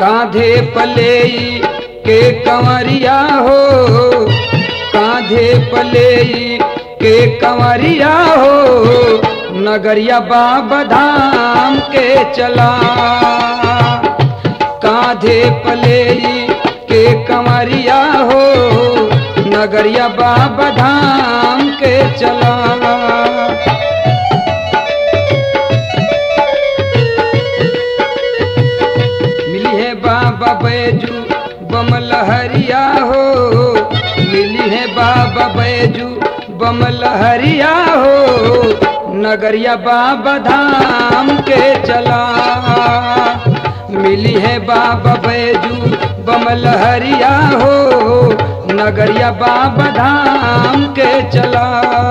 कांधे पले के कंवरिया हो कांधे पले के कंवरिया हो नगरिया बाबा धाम के चला कांधे पले के कंवरिया हो नगरिया बाबा धाम के चला मिली है बाबा बैजू बमलहरिया हो मिली है बाबा बैजू बमलहरिया हो नगरिया बाबा धाम के चला मिली है बाबा बैजू बमलहरिया हो नगरिया बाबा धाम के चला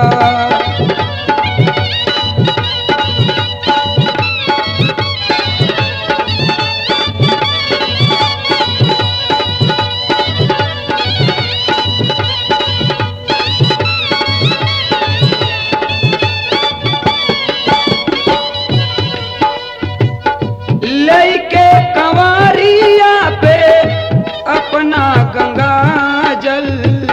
लैके कंवरिया पे अपना गंगा जल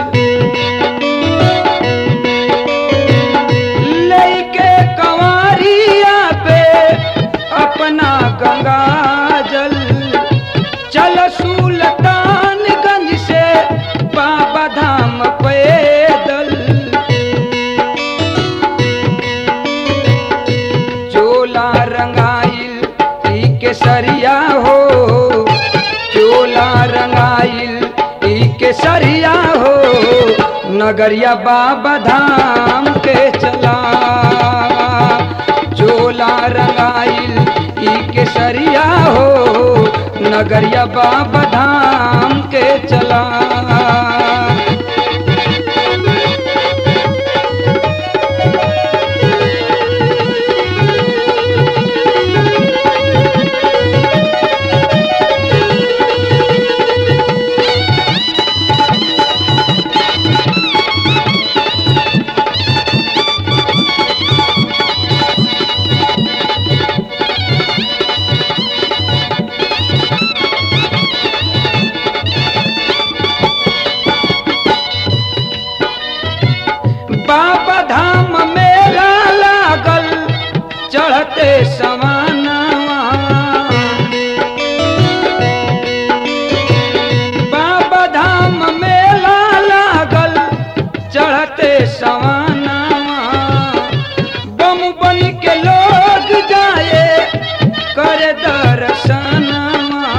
लैके कंवरिया पे अपना गंगा जल चल सुल्तानगंज से बाबा धाम पैदल चोला रंगाइल ई केसरिया हो चोला रंगाइल ई केसरिया हो नगरिया बाबा धाम के चला चोला रंगाइल ई केसरिया हो नगरिया बाबा धाम के चला बाबा धाम मेला लागल चढ़ते सवानवा बाबा धाम मेला लागल चढ़ते सवानवा बम बन के लोग जाए कर दर्शनवा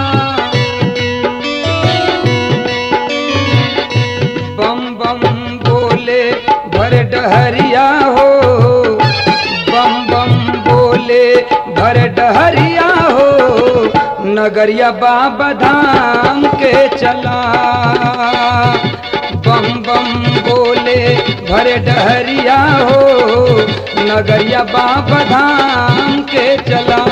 बम बम बोले भर डहरिया हो बम बम बोले भर डहरिया हो नगरिया बाबा धाम के चला बम बम बोले भर डहरिया हो नगरिया बाबा धाम के चला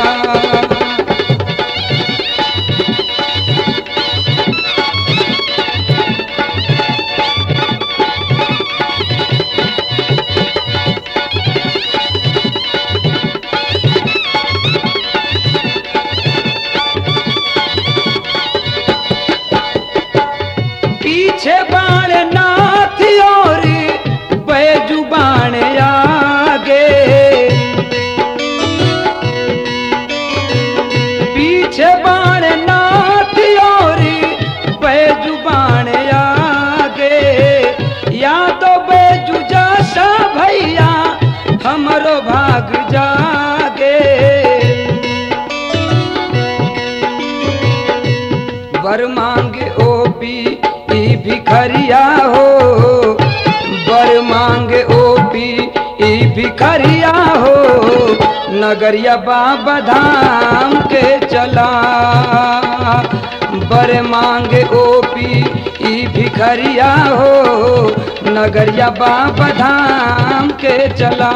पीछे बाण नाथ और बैजू बाण आगे पीछे बाण नाथ और बैजू बाण आगे या तो बैजू जैसा भैया हमरो भाग जागे वर मांगे ओपी ई भिखरिया हो वर मांगे ओपी ई भिखरिया हो नगरिया बाबा धाम के चला बर मांगे ओपी ई भिखरिया हो नगरिया बाबा धाम के चला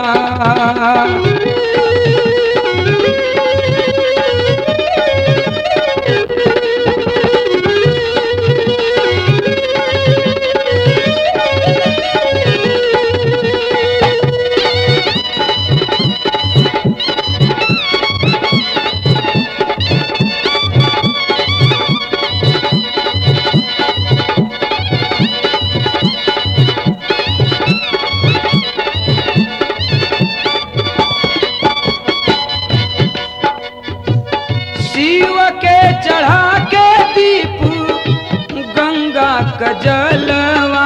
क जलवा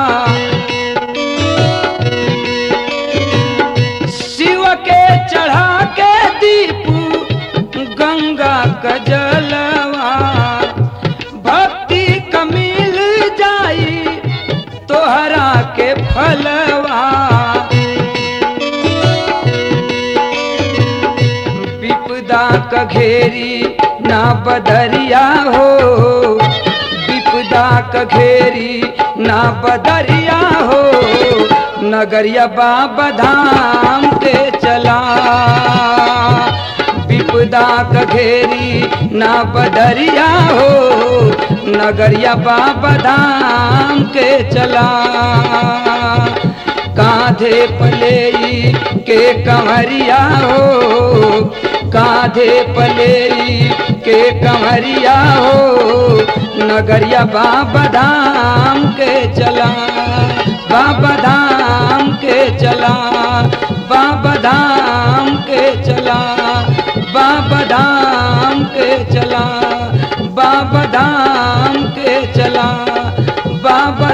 शिव के चढ़ा के दीपू गंगा क जलवा भक्ति कमिल जाई तोहरा के फलवा विपदा क घेरी ना बदरिया हो विपदा क घेरी ना बदरिया हो नगरिया बाबा धाम के चला विपदा क घेरी ना बदरिया हो नगरिया बाबा धाम के चला कांधे पलेई के कंवरिया हो कांधे पलेई के कंवरिया हो नगरिया बाबा धाम के चला बाबा धाम के चला बाबा धाम के चला बाबा धाम के चला बाबा धाम के चला बाबा